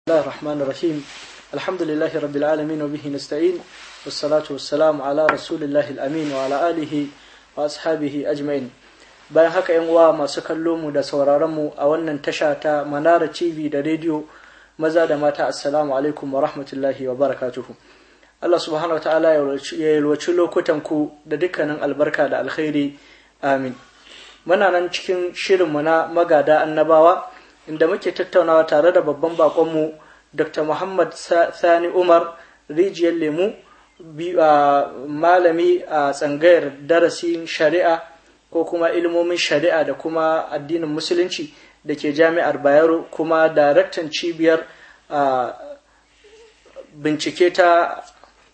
الله الرحمن الرحيم الحمد لله رب العالمين وبه نستعين والصلاة والسلام على رسول الله الأمين وعلى آله وأصحابه أجمعين bayan haka yan uwa masu kallo mu da sauraron mu a wannan tasha ta Manara TV da rediyo maza da mata assalamu alaikum wa rahmatullahi wa barakatuhu Allah subhanahu wa ta'ala ya yalwaci lokutan ku da dukkanin albarka da alkhairi amin muna nan cikin shirinmu na magada annabawa inda muke tattaunawa tare da babban bakonmu dr muhammad sani umar rijiyar lemu malami a tsangayar darasin shari'a ko kuma ilmomin shari'a da kuma addinin musulunci da ke jami'ar bayero kuma daraktan cibiyar bincike ta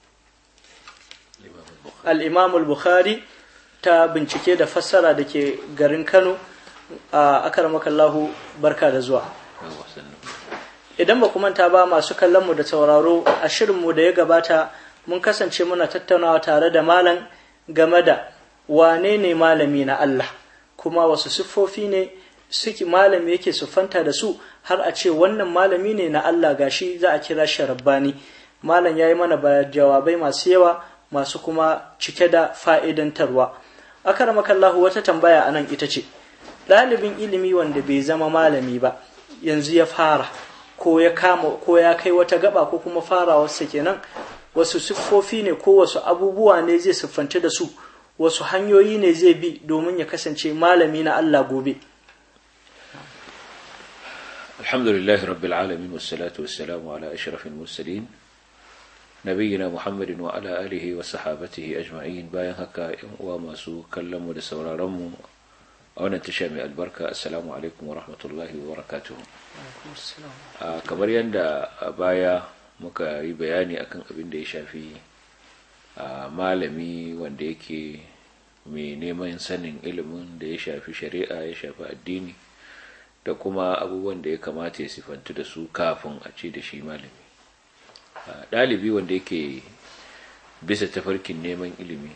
al'imamul bukhari ta bincike da fassara da ke garin kano a akaramakallahu barka da zuwa idan ba manta ba masu kallonmu da sauraro a shirinmu da ya gabata mun kasance muna tattaunawa tare da malam game da wane ne malami na Allah kuma wasu siffofi ne suke malami yake siffanta da su har a ce wannan malami ne na Allah gashi za a kira shi rabbani malam ya yi mana jawabai masu yawa masu kuma cike da fa'idantarwa akaramakallahu wata tambaya anan ita ce ɗalibin ilimi wanda bai zama malami ba yanzu ya fara ko ya kama ko ya kai wata gaba ko kuma farawarsa kenan wasu siffofi ne ko wasu abubuwa ne zai siffanta da su wasu hanyoyi ne zai bi domin ya kasance malami na Allah gobe alhamdulillah rabbil alamin wassalatu wassalamu ala ashrafil mursalin nabiyina muhammadin wa ala alihi wa sahabatihi ajma'in bayan haka yan uwa masu kallon mu da sauraron mu a wannan tasha mai albarka assalamu alaikum wa rahmatullahi wa barakatuhu kamar yadda a baya muka yi bayani akan abin da ya shafi malami wanda yake mai neman sanin ilimin da ya shafi shari'a ya shafi addini da kuma abubuwan da ya kamata ya sifantu da su kafin a ce da shi malami ɗalibi wanda yake bisa tafarkin neman ilimi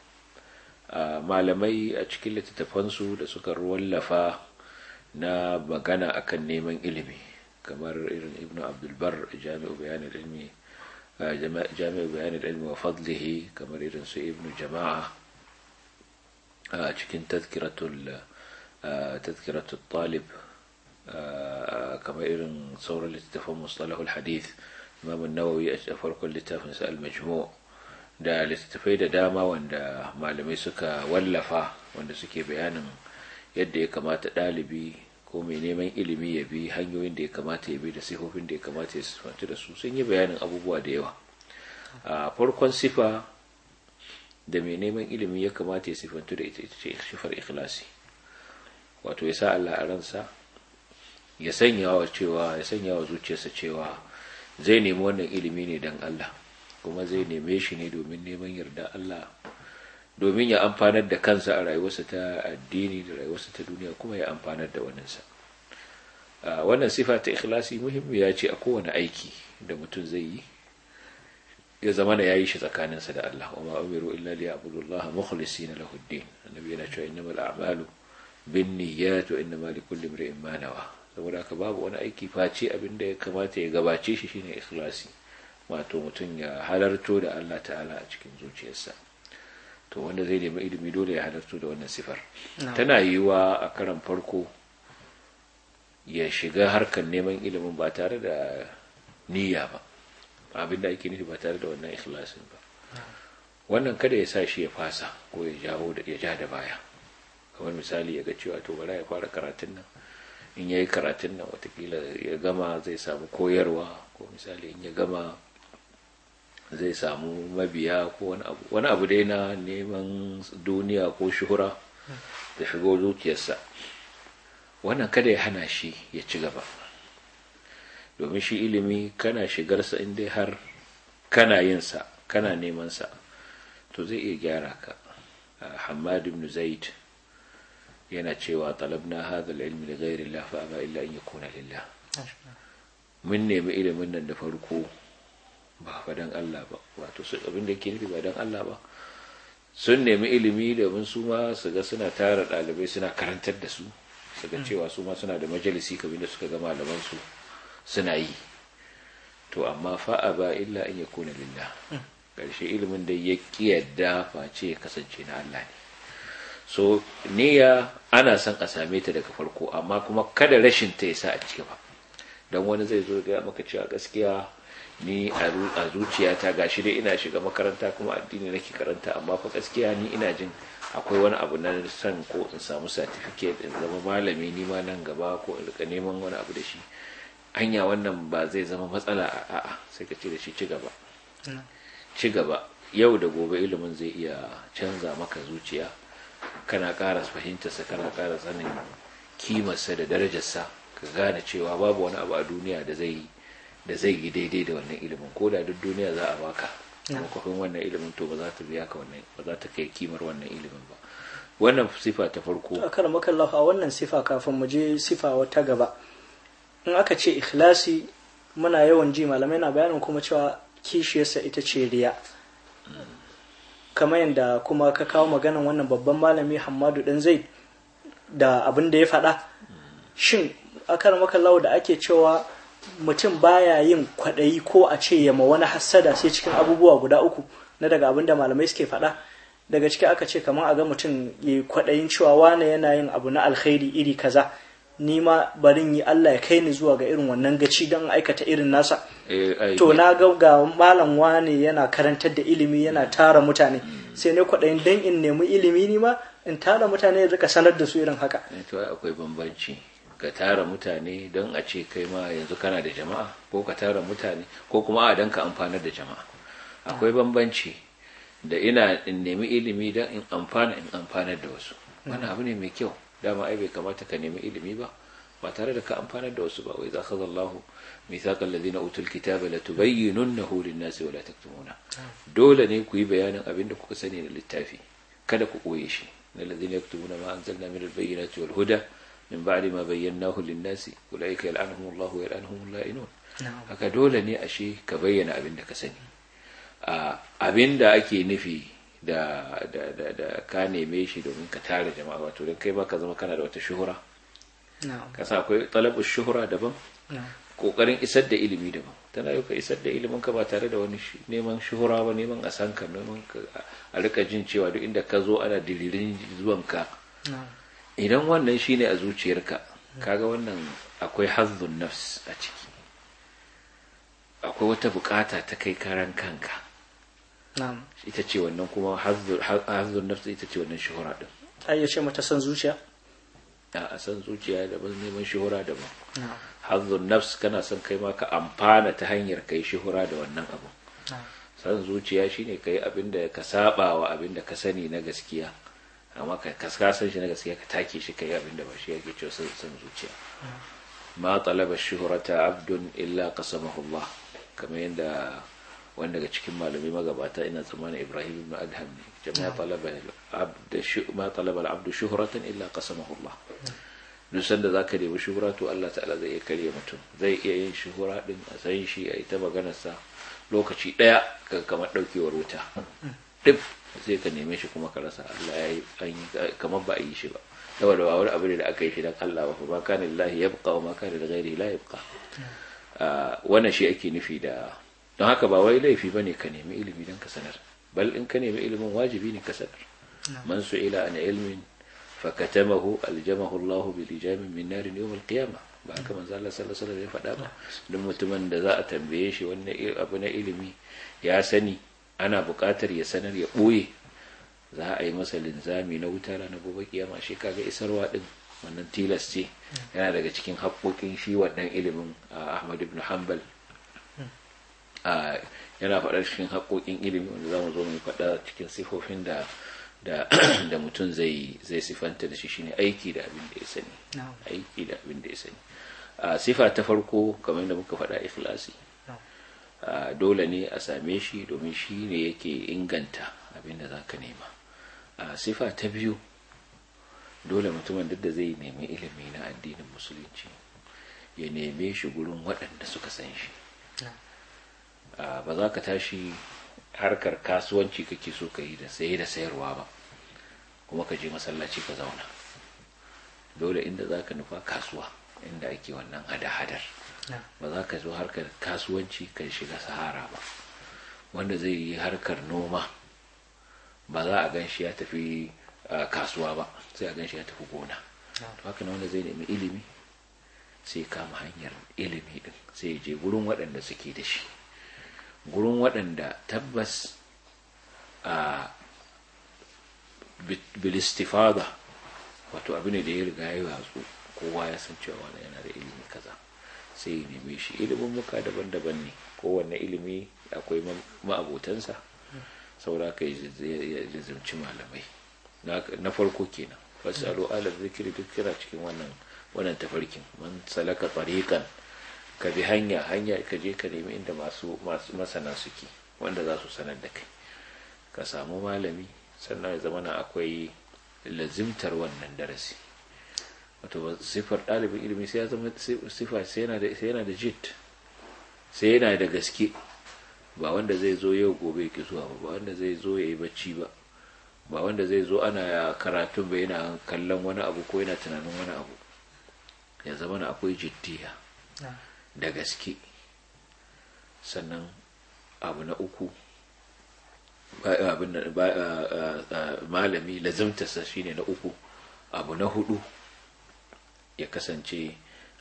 Uh, malamai a cikin littattafansu da suka wallafa na magana akan neman ilimi kamar irin ibn abdulbar jami'u bayanin ilmi uh, jami'u bayanin ilmi wa fadlihi kamar irin su ibn jama'a a uh, cikin tazkiratul tazkiratul talib kamar irin sauran littattafan mustalahul hadith imam nawawi a farkon littafinsa al-majmu' da littattafai da dama wanda malamai suka wallafa wanda suke bayanin yadda ya kamata ɗalibi ko mai neman ilimi ya bi hanyoyin da ya kamata ya bi da sifofin da ya kamata ya sifanci da su sun yi bayanin abubuwa da yawa a farkon sifa da mai neman ilimi ya kamata ya sifantu da ita ce sifar ikhlasi wato ya sa Allah a ransa ya sanya wa cewa ya sanya wa zuciyarsa cewa zai nemi wannan ilimi ne don Allah kuma zai neme shi ne domin neman yarda Allah domin ya amfanar da kansa a rayuwarsa ta addini da rayuwarsa ta duniya kuma ya amfanar da waninsa wannan sifa ta ikhlasi muhimmiya ce a kowane aiki da mutum zai yi ya zama da yayi shi tsakaninsa da Allah wa ma umiru illa li ya'budullaha mukhlisina lahu ad-din annabi yana cewa innamal a'malu binniyat wa innamal likulli imrin ma nawa saboda haka babu wani aiki face abin da ya kamata ya gabace shi shine ikhlasi wato mutum ya halarto da Allah ta'ala a cikin zuciyarsa to wanda zai nemi ilimi dole ya halarto da wannan sifar tana yiwuwa a karan farko ya shiga harkar neman ilimin ba tare da niyya ba abinda ake nufi ba tare da wannan ikhlasin ba wannan kada ya sa shi ya fasa ko ya jawo da ya ja da baya kamar misali ya ga cewa to bara ya fara karatun nan in yayi karatun nan watakila ya gama zai samu koyarwa ko misali in ya gama zai samu mabiya ko wani abu wani abu dai na neman duniya ko shuhura da shigo zuciyarsa wannan kada ya hana shi ya ci gaba domin shi ilimi kana shigarsa in dai har kana yinsa kana nemansa to zai iya gyara ka hamad ibn zaid yana cewa talabna hadha al-ilmi li ghayri Allah fa aba illa an yakuna lillah mun nemi ilimin nan da farko ba fa dan Allah ba wato su abin da yake nufi ba dan Allah ba sun nemi ilimi domin su ma su ga suna tara ɗalibai suna karantar da su su ga cewa su ma suna da majalisi kamar da suka ga malaman su suna yi to amma fa'a ba illa in yakuna lillah karshe ilimin da ya yadda face ya kasance na Allah ne so niyya ana son a same ta daga farko amma kuma kada rashin ta yasa a ciki ba don wani zai zo ga maka cewa gaskiya ni a zuciyata gashi dai ina shiga makaranta kuma addini nake karanta amma fa gaskiya ni ina jin akwai wani abu na son ko in samu certificate in zama malami ni ma nan gaba ko in rika neman wani abu da shi hanya wannan ba zai zama matsala a a'a sai ka ce da shi ci gaba ci gaba yau da gobe ilimin zai iya canza maka zuciya kana ƙara fahimtarsa kana ƙara sanin kimarsa da darajarsa ka gane cewa babu wani abu a duniya da zai da zai yi daidai da wannan ilimin ko da duk duniya za a baka makwafin wannan ilimin to ba za ta biya ka wannan ba za ta kai kimar wannan ilimin ba wannan sifa ta farko a kan makallahu a wannan sifa kafin mu je sifa wata gaba in aka ce ikhlasi muna yawan ji malamai na bayanin kuma cewa kishiyarsa ita ce riya kamar yadda kuma ka kawo maganan wannan babban malami hamadu dan zai da abin da ya faɗa shin akar makallahu da ake cewa mutum baya yin kwaɗayi ko a ce ya ma wani hassada sai cikin abubuwa guda uku na daga abin da malamai suke faɗa daga ciki aka ce kamar a ga mutum ya kwaɗayin cewa wane yana yin abu na alkhairi iri kaza ni ma barin yi Allah ya kai ni zuwa ga irin wannan gaci don aikata irin nasa to na ga ga malam wane yana karantar da ilimi yana tara mutane sai ne kwaɗayin don in nemi ilimi ni ma in tara mutane rika sanar da su irin haka to akwai bambanci ka tara mutane don a ce kai ma yanzu kana da jama'a ko ka tara mutane ko kuma a don ka amfanar da jama'a akwai bambanci da ina in nemi ilimi don in amfana in amfanar da wasu wani abu ne mai kyau dama ai bai kamata ka nemi ilimi ba ba tare da ka amfanar da wasu ba wai za ka zallahu mithaqal ladina utul kitaba la tubayyinunahu lin-nasi wa la taktumuna dole ne ku yi bayanin abin da kuka sani da littafi kada ku koye shi na ladina yaktumuna ma anzalna min al-bayyinati wal huda min ba'di ma bayyanahu lin-nasi ulaika yal'anuhum Allahu wa yal'anuhum al-la'inun haka dole ne ashe ka bayyana abin da ka sani abin da ake nufi da da da da ka neme shi domin ka tare jama'a wato don kai ma ka zama kana da wata shuhura ka sa akwai talabu shuhura daban kokarin isar da ilimi daban tana yau ka isar da ilimin ka ba tare da wani neman shuhura ba neman a san ka neman a rika jin cewa duk inda ka zo ana dilirin zuwan ka idan wannan shine a zuciyarka kaga wannan akwai hazzun nafs a ciki akwai wata bukata ta kai karan kanka ita ce wannan kuma hazzun nafs ita ce wannan shuhura din ai ce mata san zuciya a san zuciya daban neman shuhura daban hazzun nafs kana son kai ma ka amfana ta hanyar kai shuhura da wannan abu san zuciya shine kai abin da ka saba wa abin da ka sani na gaskiya amma ka san shi na gaskiya ka take shi kai abin da ba shi yake cewa san zuciya ma talaba shuhrata abdun illa qasamahu Allah kamar yadda wanda daga cikin malamai magabata ina tsammanin Ibrahim ibn Adham ne jama'a talaba abd ma talaba al-abd shuhratan illa qasamahu Allah duk sanda zaka nemi shuhura to Allah ta'ala zai iya kare mutum zai iya yin shuhura din a san shi a ita maganar sa lokaci daya kamar daukewar wuta duk sai ka neme shi kuma ka rasa Allah ya yi kamar ba a yi shi ba saboda ba wani abu ne da aka yi shi dan Allah ba ba kana lillahi yabqa wa ma kana li ghairihi la yabqa wannan shi ake nufi da don haka ba wai laifi bane ka nemi ilimi dan ka sanar bal in ka nemi ilimin wajibi ne ka sanar man su'ila an ilmin fakatamahu aljamahu Allah bi lijamin min nar yawm al-qiyamah ba haka manzo Allah sallallahu alaihi wasallam ya faɗa ba don mutumin da za a tambaye shi wannan abu na ilimi ya sani ana buƙatar ya sanar ya ɓoye za a yi masa linzami na wuta ranar gobe kiyama shi kaga isarwa din wannan tilas ce yana daga cikin haƙoƙin shi wannan ilimin Ahmad ibn Hanbal yana faɗar cikin haƙoƙin ilimi wanda za mu zo mu faɗa cikin sifofin da da da mutum zai zai sifanta da shi shine aiki da abin da ya sani aiki da abin da ya sani sifa ta farko kamar da muka faɗa ikhlasi dole ne a same shi domin shi ne yake inganta abin da za ka nema a sifa ta biyu dole mutumin duk da zai nemi ilimi na addinin musulunci ya neme shi gurin waɗanda suka san shi ba za ka tashi harkar kasuwanci kake so ka yi da saye da sayarwa ba kuma ka je masallaci ka zauna dole inda za ka nufa kasuwa inda ake wannan hada-hadar ba za ka zo harkar kasuwanci ka shiga sahara ba wanda zai yi harkar noma ba za a gan shi ya tafi kasuwa ba sai a gan shi ya tafi gona to haka wanda zai nemi ilimi sai kama hanyar ilimi din sai je gurin waɗanda suke da shi gurin waɗanda tabbas a bilistifada wato abu ne da ya riga ya watsu kowa ya san cewa wani yana da ilimi kaza sai ya neme shi ilimin muka daban-daban ne kowanne ilimi akwai ma'abotansa saura ka ya zimci malamai na farko kenan fasalu ala zikiri duk kira cikin wannan wannan tafarkin man salaka tariqan ka bi hanya hanya ka je ka nemi inda masu masana suke wanda za su sanar da kai ka samu malami sannan ya zama na akwai lazimtar wannan darasi wato sifar ɗalibin ilimi sai ya zama sifa sai yana da jit sai yana da gaske ba wanda zai zo yau gobe ki zuwa ba wanda zai zo ya yi bacci ba ba wanda zai zo ana karatun ba yana kallon wani abu ko yana tunanin wani abu ya zama na akwai jiddiya da gaske sannan abu na uku malami lazimtarsa shine na uku abu na hudu ya kasance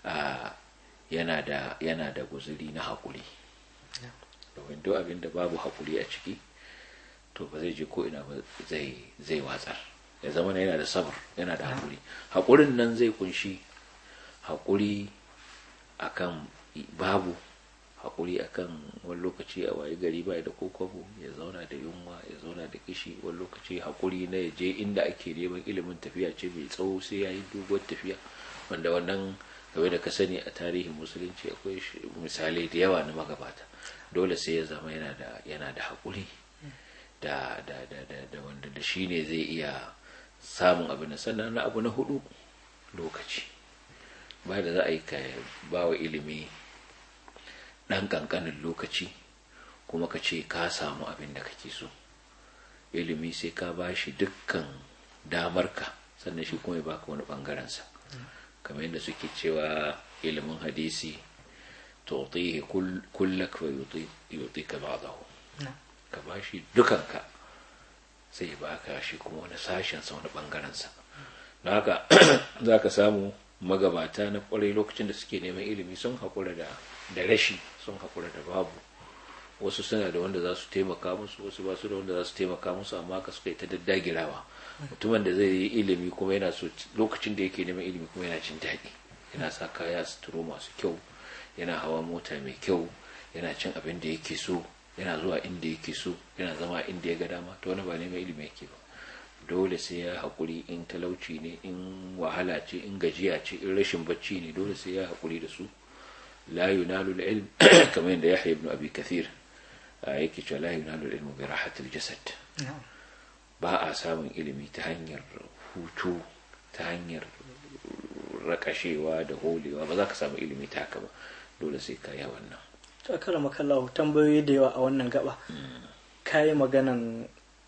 yana da yana da guzuri na haƙuri domin duk abin da babu haƙuri a ciki to ba zai je ko ina ba zai zai watsar ya zama yana da sabar yana da haƙuri haƙurin nan zai kunshi haƙuri akan babu haƙuri akan wani lokaci a waye gari bai da kokobo ya zauna da yunwa ya zauna da kishi wani lokaci haƙuri na ya je inda ake neman ilimin tafiya ce mai tsawo sai ya yi doguwar tafiya wanda wannan game da ka sani a tarihin musulunci akwai misalai da yawa na magabata dole sai ya zama yana da yana da haƙuri da da da da da wanda da shi ne zai iya samun abin sannan na abu na hudu lokaci ba da za a yi ka ba wa ilimi ɗan ƙanƙanin lokaci kuma ka ce ka samu abin da kake so ilimi sai ka ba shi dukkan damarka sannan shi kuma ya baka wani ɓangarensa kamar yadda suke cewa ilimin hadisi tu'tihi kullak wa yutika ba'dahu ka ba shi dukanka sai baka shi kuma wani sashen sa wani ɓangaren sa don haka za ka samu magabata na kwarai lokacin da suke neman ilimi sun haƙura da da rashi sun haƙura da babu wasu suna da wanda za su taimaka musu wasu ba su da wanda za su taimaka musu amma ka suka yi ta daddagirawa mutumin da zai yi ilimi kuma yana so lokacin da yake neman ilimi kuma yana jin daɗi yana sa kaya suturo masu kyau yana hawa mota mai kyau yana cin abin da yake so yana zuwa inda yake so yana zama inda ya ga dama to wani ba neman ilimi yake ba dole sai ya haƙuri in talauci ne in wahala ce in gajiya ce in rashin bacci ne dole sai ya haƙuri da su la yunalu ilm kamar yadda yahya ibn abi kathir yake cewa la yunalu ilmu bi rahatil jasad ba a samun ilimi ta hanyar hutu ta hanyar rakashewa da holewa ba za ka samu ilimi ta haka ba dole sai ka yi wannan to akala makallahu tambayoyi da yawa a wannan gaba kayi maganan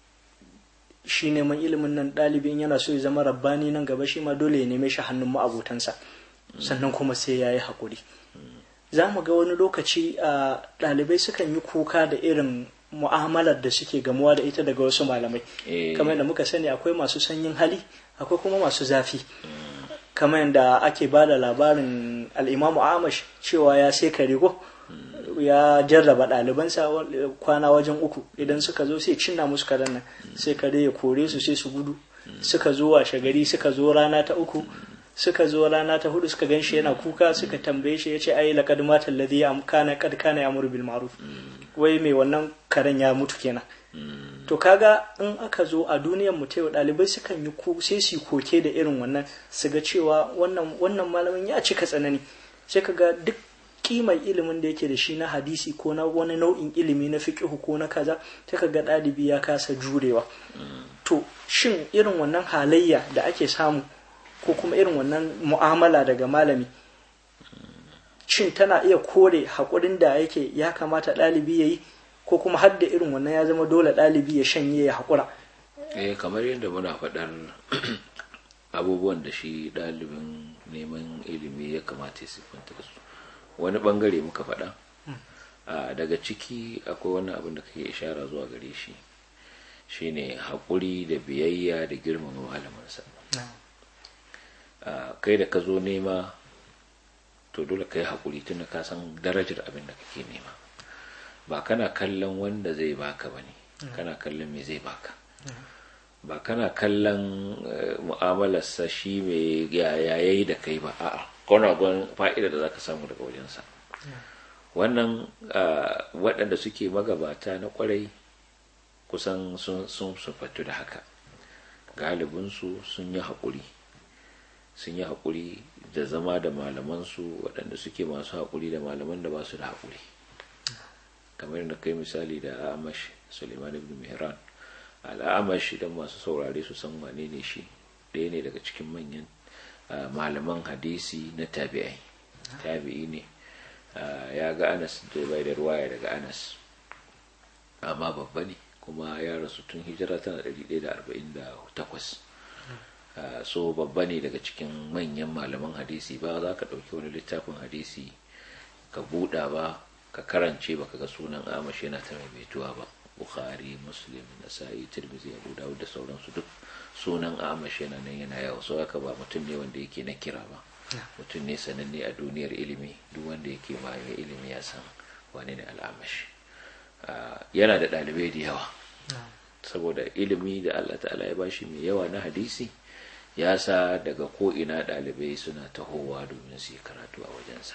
shi neman ilimin nan ɗalibin yana so ya zama rabbani nan gaba shi ma dole ya neme shi hannun ma'abotansa sannan kuma sai ya yi haƙuri za mu ga wani lokaci a ɗalibai sukan yi kuka da irin mu'amalar da suke gamuwa da ita daga wasu malamai kamar da muka sani akwai masu sanyin hali akwai kuma masu zafi kamar yadda ake ba da labarin al'imamu amash cewa ya sai kare ko ya jarraba ɗalibansa kwana wajen uku idan suka zo sai cinna musu karen nan sai kare ya kore su sai su gudu suka zo washe gari suka zo rana ta uku suka zo rana ta hudu suka ganshi yana kuka suka tambaye shi yace ai laqad mata alladhi kana qad kana ya'muru bil ma'ruf wai mai wannan karen ya mutu kenan to kaga in aka zo a duniyar mu tayo dalibai sukan yi ku sai su koke da irin wannan su ga cewa wannan wannan malamin ya cika tsanani sai kaga duk kimar ilimin da yake da shi na hadisi ko na wani nau'in ilimi na fiqhu ko na kaza sai kaga ɗalibi ya kasa jurewa to shin irin wannan halayya da ake samu ko kuma irin wannan mu'amala daga malami shin tana iya kore haƙurin da yake ya kamata ɗalibi ya yi ko kuma har da irin wannan ya zama dole ɗalibi ya shanye ya haƙura eh kamar yadda muna faɗar abubuwan da shi ɗalibin neman ilimi ya kamata ya siffanta da su wani bangare muka faɗa daga ciki akwai wani abin da kake ishara zuwa gare shi shine haƙuri da biyayya da girmama malamansa kai da ka zo nema to dole ka yi haƙuri tun da ka san darajar abin da kake nema ba kana kallon wanda zai baka ba ne kana kallon me zai baka ba kana kallon mu'amalarsa shi mai yayayi da kai ba a'a kana gwan fa'ida da zaka samu daga wajensa wannan waɗanda suke magabata na kwarai kusan sun sufatu da haka galibinsu sun yi haƙuri sun yi haƙuri da zama da malamansu waɗanda suke masu haƙuri da malaman da ba su da haƙuri kamar da kai misali da amash suleiman ibn mihran al'amash idan masu saurare su san wane ne shi ɗaya ne daga cikin manyan malaman hadisi na tabi'ai tabi'i ne ya ga anas da bai da ruwaya daga anas amma babba ne kuma ya rasu tun hijira tana 148 so babba ne daga cikin manyan malaman hadisi ba za ka ɗauki wani littafin hadisi ka buɗa ba ka karance ba ka ga sunan amash yana ta maimaituwa ba bukhari muslim nasa'i tirmidhi abu dawud da sauransu duk sunan amash yana nan yana yawa so haka ba mutum ne wanda yake na kira ba mutum ne sananne a duniyar ilimi duk wanda yake ma ilimi ya san wani ne al'amash yana da ɗalibai da yawa saboda ilimi da Allah ta'ala ya bashi mai yawa na hadisi ya sa daga ko'ina ɗalibai suna tahowa domin su yi karatu a wajensa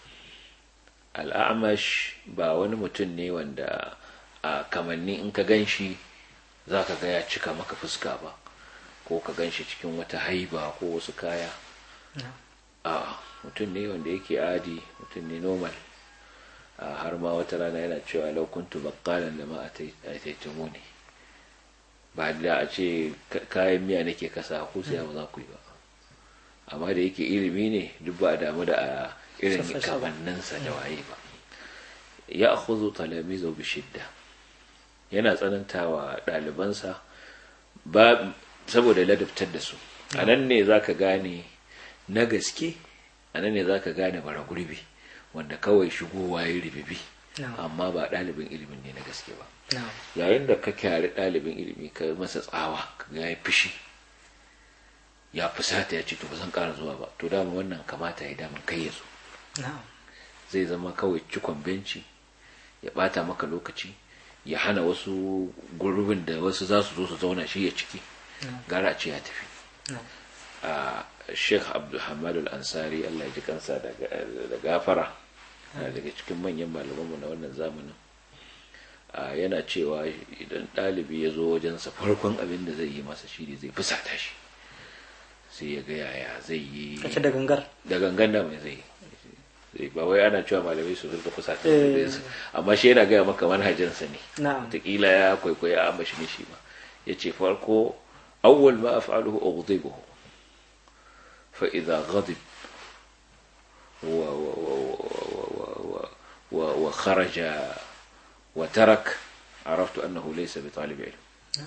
al'amash ba wani mutum ne wanda a kamanni in ka gan shi za ka ga ya cika maka fuska ba ko ka gan shi cikin wata haiba ko wasu kaya a mutum ne wanda yake adi mutum ne normal har ma wata rana yana cewa laukuntu bakalan da ma a taitamu ne ba da a ce kayan miya nake kasa ko sai ba za ku yi ba amma da yake ilimi ne duk ba damu da a irin kamanninsa da waye ba ya akhudhu talamizu bi shidda yana tsanantawa ɗalibansa ba saboda ladabtar da su a nan ne zaka gane na gaske a nan ne zaka gane bara gurbi wanda kawai shigowa ya ribibi amma ba ɗalibin ilimin ne na gaske ba yayin da ka kyari ɗalibin ilimi ka masa tsawa ka ga ya fishi ya fusata ya ce to ba zan ƙara zuwa ba to dama wannan kamata ya dama kai ya zo zai zama kawai cikon benci ya bata maka lokaci ya hana wasu gurbin da wasu za su zo su zauna shi ya ciki gara ce ya tafi a sheikh abdulhamad al-ansari allah ya ji kansa da gafara daga cikin manyan malamanmu na wannan zamanin yana cewa idan ɗalibi ya zo wajensa farkon abin da zai yi masa shi ne zai fusata shi sai ya ga yaya zai yi da gangar da gangan da mai zai yi ba wai ana cewa malamai su rinka fusata amma shi yana gaya maka manhajinsa ne wataƙila ya kwaikwaya a mashi ne shi ma ya ce farko awwal ma af'aluhu ughdibuhu fa idza ghadib wa wa wa wa wa kharaja wa tarak عرفت أنه ليس بطالب علم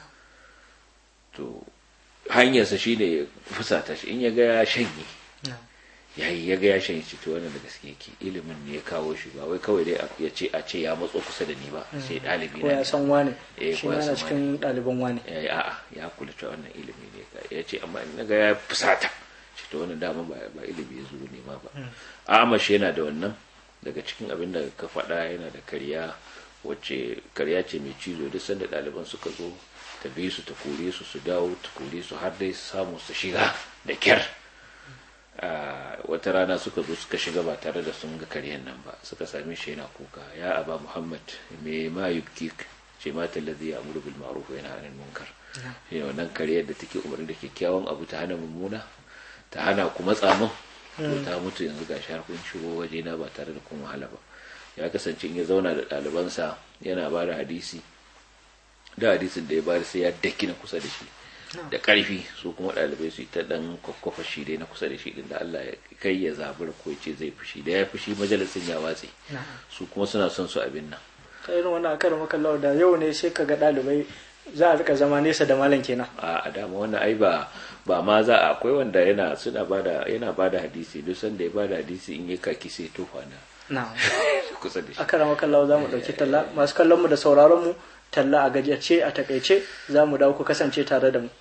to hanyarsa shine fusata shi in ya ga ya shanye yayi ya ga ya shanye shi to wannan da gaske yake ilimin ne ya kawo shi ba wai kawai dai ya ce a ce ya matso kusa da ni ba sai dalibi ko ya san wane Eh, shi ko ya ma yana san cikin ɗaliban wane ya yi a'a ya kula cewa wannan ilimi ne ya ce amma in ga ya fusata shi to wannan dama ba ba ilimi ya zo nema ba amash yana da wannan daga cikin abin da ka faɗa yana da karya wacce karya ce mai cizo duk sanda ɗaliban suka zo ta bi su ta kore su su dawo ta kore su har dai su samu su shiga da kyar Ah, wata rana suka zo suka shiga ba tare da sun ga karyan nan ba suka same shi yana kuka ya aba muhammad me ma yubkik ce mata lazi ya amuru bil ma'ruf wa yanha anil munkar shi ne wannan karyar da take umarni da kyakkyawan abu ta hana mummuna ta hana ku matsa min to ta mutu yanzu ga har kun shigo waje na ba tare da kun wahala ba ya kasance in ya zauna da ɗalibansa yana ba da hadisi da hadisin da ya bada sai ya daki na kusa da shi da ƙarfi su kuma ɗalibai su yi ta ɗan kwakwafa shi dai na kusa da shi din da Allah ya kai ya zabura ko ya ce zai fushi da ya fushi majalisin ya watse su kuma suna son su abin nan ta irin wannan akar makallawa da yau ne sai ka ga ɗalibai za a rika zama nesa da malam kenan a a dama wannan ai ba ba ma za a akwai wanda yana suna bada yana bada hadisi duk sanda ya bada hadisi in ya kaki sai tofa na na'am kusa da shi aka rama kallawa za mu ɗauki talla masu kallon mu da sauraron mu talla a gajiyace a takaice za mu dawo ku kasance tare da mu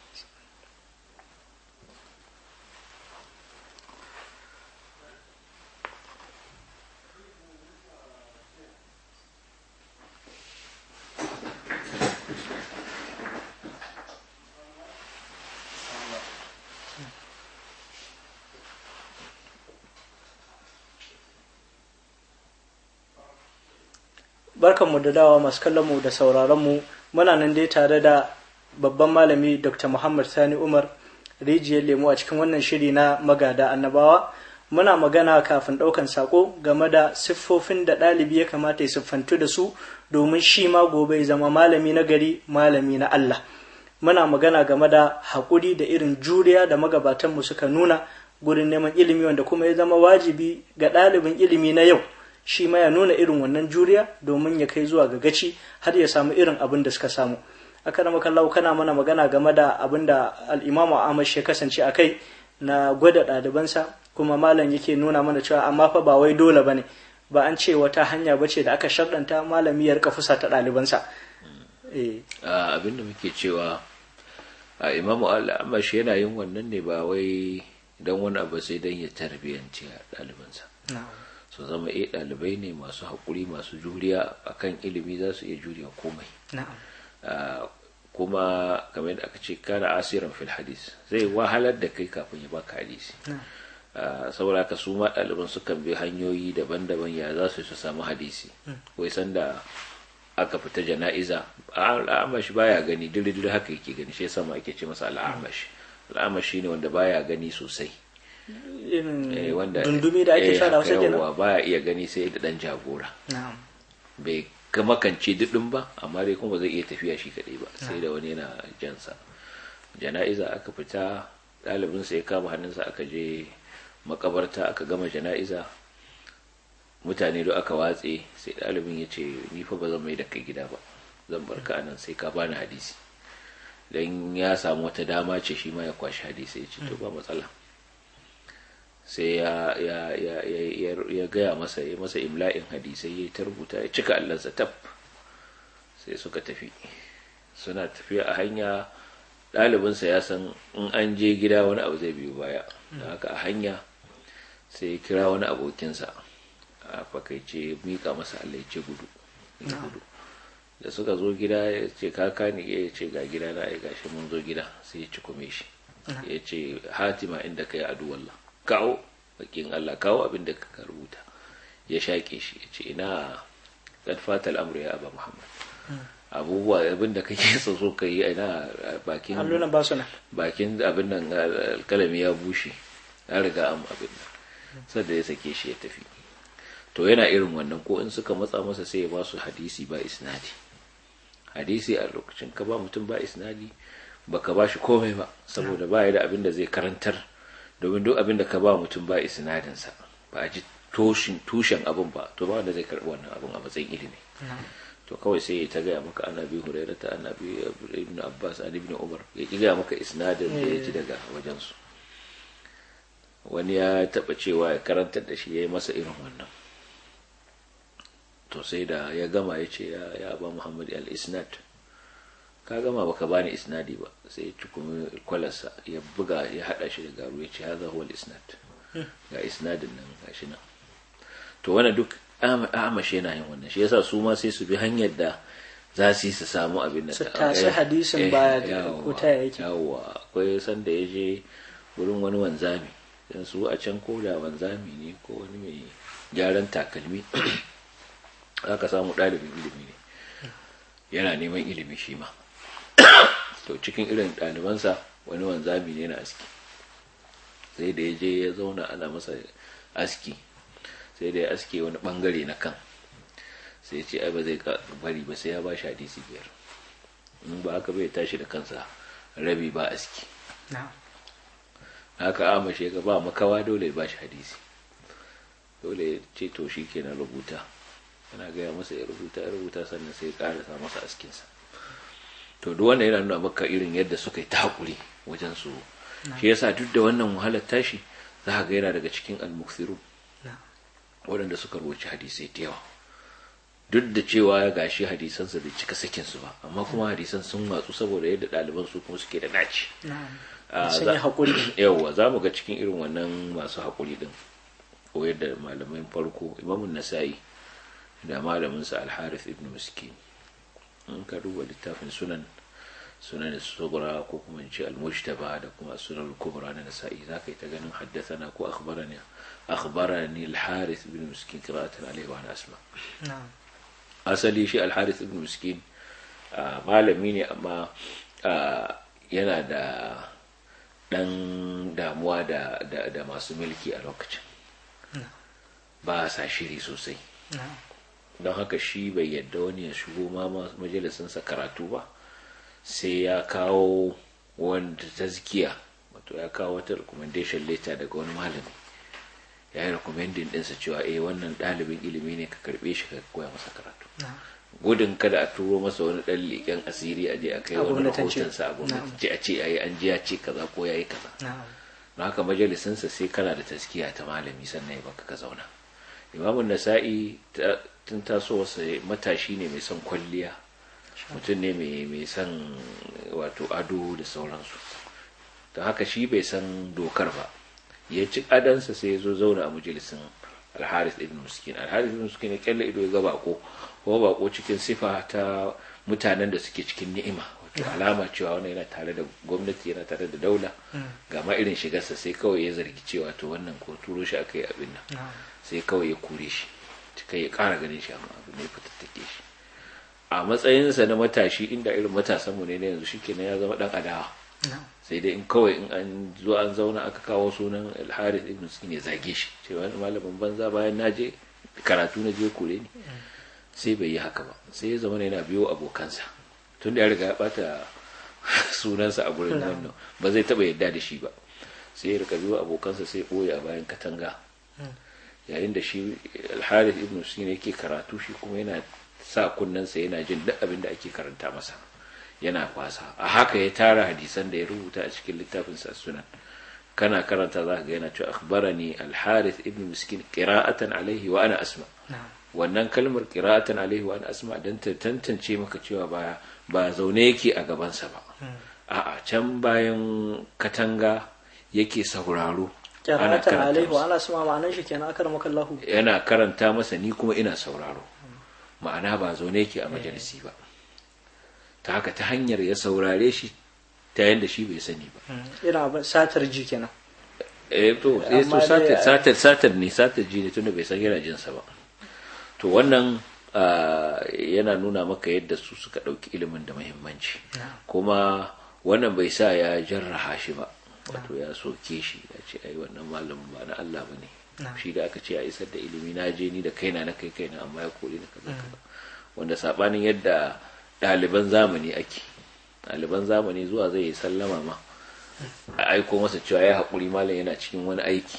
barkanmu da dawa masu kallonmu da sauraronmu muna nan dai tare da babban malami dr muhammad sani umar rijiyar lemu a cikin wannan shiri na magada annabawa muna magana kafin ɗaukan sako game da siffofin da ɗalibi ya kamata ya siffantu da su domin shi ma gobe ya zama malami na gari malami na allah muna magana game da haƙuri da irin juriya da magabatanmu suka nuna gurin neman ilimi wanda kuma ya zama wajibi ga ɗalibin ilimi na yau shi ma ya nuna irin wannan juriya domin ya kai zuwa ga gaci har ya samu irin abin da suka samu aka da makallau kana mana magana game da abin da al'imamu amash ya kasance a kai na gwada ɗalibansa kuma malam yake nuna mana cewa amma fa ba wai dole bane ba an ce wata hanya ba ce da aka sharɗanta malami ya rika fusa ta ɗalibansa abin da muke cewa a imamu al'amash yana yin wannan ne ba wai don wani abu sai don ya tarbiyyanci ɗalibansa su zama iya ɗalibai ne masu haƙuri masu juriya akan ilimi za su iya juriya komai kuma kamar da aka ce kana asiran fil hadis zai wahalar da kai kafin ya baka hadisi saboda haka su ma ɗaliban sukan bi hanyoyi daban-daban ya za su samu hadisi wai sanda aka fita jana'iza al'amash baya gani diri-diri haka yake gani shi yasa ma ake ce masa al'amash al'amash shine wanda baya gani sosai wanda dundumi da ake sha da wasu kenan baya iya gani sai da dan jagora bai ga makance dudin ba amma dai kuma zai iya tafiya shi kadai ba sai da wani yana jansa jana'iza aka fita ɗalibin sai ya kama hannunsa aka je makabarta aka gama jana'iza mutane da aka watse sai ɗalibin ya ce ni fa ba zan mai da kai gida ba zan bar ka anan sai ka bani hadisi dan ya samu wata dama ce shi ma ya kwashi hadisi ya ce to ba matsala sai ya ya ya ya ya gaya masa ya masa imla'in hadisai ya ta rubuta ya cika allansa tab sai suka tafi suna tafiya a hanya ɗalibinsa ya san in an je gida wani abu zai biyo baya da haka a hanya sai ya kira wani abokinsa a fakaice mika masa Allah ya ce gudu da suka zo gida ya ce kaka ne ya ce ga gida na ya gashi mun zo gida sai ya ci kume shi ya ce hatima inda ka yi aduwallah kawo bakin Allah kawo abin da ka rubuta ya shaƙe shi ya ce ina kad fatal amru ya aba muhammad abubuwa abin da kake so so ka yi ina bakin bakin abin nan alkalami ya bushe ya riga am abin nan sadda ya sake shi ya tafi to yana irin wannan ko in suka matsa masa sai ya ba su hadisi ba isnadi hadisi a lokacin ka ba mutum ba isnadi baka ba shi komai ba saboda ba ya da abin da zai karantar domin duk abin da ka ba mutum ba isnadinsa ba a ji tushen abin ba to ba wanda zai karɓi wannan abin a matsayin ilimi to kawai sai ya ta gaya maka ana bi huraira ta ana bi ibn abbas an ibn umar ya ki gaya maka isnadin da ya ji daga wajensu wani ya taɓa cewa ya karantar da shi ya yi masa irin wannan to sai da ya gama ya ce ya ba muhammad al-isnad ka gama baka bani isnadi ba sai ya cikumi kwalarsa ya buga ya hada shi da garu ya ce haza huwa isnad ga isnadin nan gashi nan to wannan duk amashi yana yin wannan shi yasa su ma sai su bi hanyar da za su yi su samu abin da su tashi hadisin baya da kuta yake yawa akwai sanda ya je wurin wani wanzami dan su a can ko da wanzami ne ko wani mai gyaran takalmi aka samu ɗalibin ilimi ne yana neman ilimi shi ma to cikin irin ɗalibansa wani wanzami ne na aski sai da ya je ya zauna ana masa aski sai da ya aske wani bangare na kan sai ce ai ba zai bari ba sai ya ba shi hadisi biyar in ba haka bai tashi da kansa rabi ba aski haka amashe ga ba makawa dole ya ba shi hadisi dole ya ce to shi kenan rubuta yana gaya masa ya rubuta ya rubuta sannan sai ya karasa masa askinsa to duk wannan yana nuna maka irin yadda suka yi ta hakuri wajen su shi yasa duk da wannan wahalar tashi za ka ga yana daga cikin almuksiru waɗanda suka rubuci hadisai da yawa duk da cewa ya gashi hadisansa bai cika sakin su ba amma kuma hadisan sun watsu saboda yadda ɗaliban su kuma suke da naci sun yi haƙuri yawwa za mu ga cikin irin wannan masu haƙuri din ko yadda malamin farko imamun nasa'i da malaminsa alharif ibn miskin in ka duba littafin sunan sunan sugura ko kuma ce al-mujtaba da kuma sunan kubra na nasa'i za ka yi ta ganin haddathana ko akhbarani akhbarani al-harith ibn miskin qira'atan alayhi wa asma asali shi al-harith ibn miskin malami ne amma yana da dan damuwa da da masu mulki a lokacin ba sa shiri sosai don haka shi bai yadda wani ya shigo ma majalisinsa karatu ba sai ya kawo wanda tazkiya wato ya kawo wata recommendation letter daga wani malami ya yi recommending ɗinsa cewa eh wannan ɗalibin ilimi ne ka karɓe shi ka koya masa karatu gudun kada a turo masa wani ɗan leƙen asiri a je a kai wani rahotonsa a gwamnati a ce ayi an ji ya ce kaza ko ya yi kaza don haka majalisinsa sai kana da taskiya ta malami sannan ya baka ka zauna imamun nasa'i tun tasowarsa matashi ne mai son kwalliya mutum ne mai son wato ado da sauransu don haka shi bai san dokar ba ya ci adansa sai ya zo zauna a majalisin alharis ibn muskin alharis ibn muskin ya kyalle ido ya ga bako kuma bako cikin sifa ta mutanen da suke cikin ni'ima wato alama cewa wani yana tare da gwamnati yana tare da daula ga ma irin shigarsa sai kawai ya zargi cewa to wannan ko turo shi aka yi abin nan sai kawai ya kure shi kai ya kara ganin shi amma abu ne fitattake shi a matsayinsa na matashi inda irin matasanmu ne na yanzu shikenan ya zama dan adawa sai dai in kawai in an zo an zauna aka kawo sunan alharis ibn sukin ya zage shi ce wani malamin banza bayan na je karatu na je kure ni sai bai yi haka ba sai ya zama yana biyo abokansa tun da ya riga ya bata sunansa a gurin wannan ba zai taba yadda da shi ba sai ya rika biyo abokansa sai boye a bayan katanga yayin da shi alharis ibn sukin yake karatu shi kuma yana sa kunnensa yana jin duk abin da ake karanta masa yana kwasa a haka ya tara hadisan da ya rubuta a cikin littafin sa sunan kana karanta za ka ga yana cewa akhbarani al-harith ibn miskin qira'atan alaihi wa ana asma wannan kalmar qira'atan alaihi wa ana asma dan ta tantance maka cewa ba ba zaune yake a gaban sa ba a'a can bayan katanga yake sauraro qira'atan alaihi wa ana asma ma'anar shi kenan akar makallahu yana karanta masa ni kuma ina sauraro ma'ana ba zaune yake a majalisi ba ta haka ta hanyar ya saurare shi ta yadda shi bai sani ba ina satar ji kenan eh to eh to satar satar satar ne satar ji ne tunda bai san yana jin sa ba to wannan yana nuna maka yadda su suka dauki ilimin da muhimmanci kuma wannan bai sa ya jarraha shi ba wato ya soke shi ya ce ai wannan malamin ba na Allah bane shi da aka ce a isar da ilimi na je ni da kaina na kai kaina amma ya kore ni kaza kaza wanda sabanin yadda ɗaliban zamani ake ɗaliban zamani zuwa zai yi sallama ma a aiko masa cewa ya haƙuri malam yana cikin wani aiki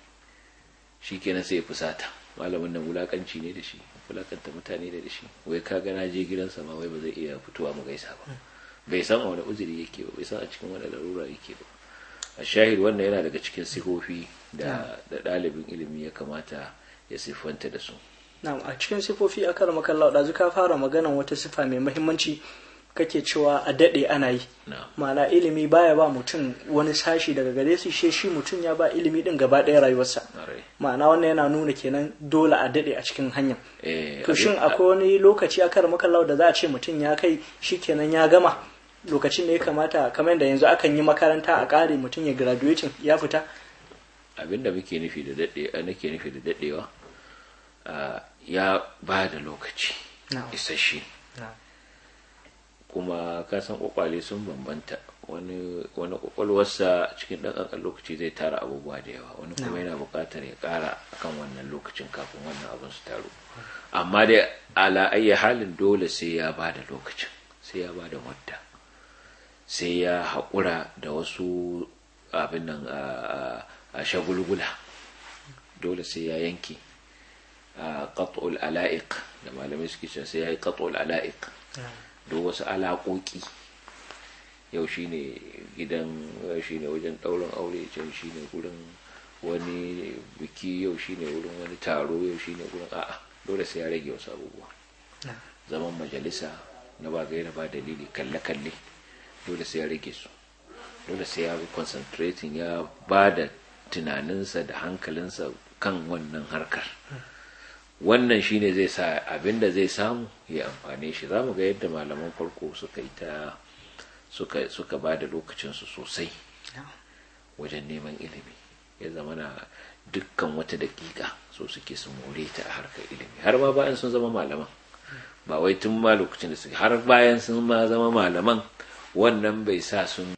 shi kenan sai ya fusata malamin nan wulakanci ne da shi wulakanta mutane da shi wai ka ga na je gidansa ma wai ba zai iya fitowa mu gaisa ba bai san a wani uzuri yake ba bai san a cikin wani larura yake ba a shahid wannan yana daga cikin sifofi da ɗalibin ilimi ya kamata ya siffanta da su na'am a cikin sifofi a kar makalla da ka fara maganan wata sifa mai muhimmanci kake cewa a daɗe ana yi ma'ana ilimi baya ba mutum wani sashi daga gare su she shi mutum ya ba ilimi din gaba ɗaya rayuwarsa ma'ana wannan yana nuna kenan dole a daɗe a cikin hanyar to shin akwai wani lokaci a kar makalla da za a ce mutum ya kai shi kenan ya gama lokacin da ya kamata kamar da yanzu akan yi makaranta a ƙare mutum ya graduating ya fita abinda muke nufi da daɗe nake nufi da daɗewa ya ba da lokaci isasshe kuma kasan kwakwale sun bambanta wani wani kwakwalwarsa cikin ɗan ƙanƙan lokaci zai tara abubuwa da yawa wani kuma yana buƙatar ya ƙara akan wannan lokacin kafin wannan abin su taru amma dai ala ayya halin dole sai ya ba da lokacin sai ya ba da wadda sai ya haƙura da wasu abin nan a shagulgula dole sai ya yanke qat'ul ala'iq da malamai suke cewa sai yayi qat'ul ala'iq da wasu alaƙoƙi yau shine gidan shine wajen ɗaurin aure can shine gurin wani biki yau shine wurin wani taro yau shine wurin a'a dole sai ya rage wasu abubuwa zaman majalisa na ba gaira ba dalili kalle-kalle dole sai ya rage su dole sai ya concentrating ya ba da tunaninsa da hankalinsa kan wannan harkar wannan shine zai sa abinda zai samu ya amfane shi za mu ga yadda malaman farko suka yi ta suka, suka ba da lokacinsu sosai wajen neman ilimi ya zama na dukkan wata dakika so suke su more ta a harkar ilimi har ma bayan sun zama malaman ba wai tun ma lokacin da suke har bayan sun ma zama malaman wannan bai sa sun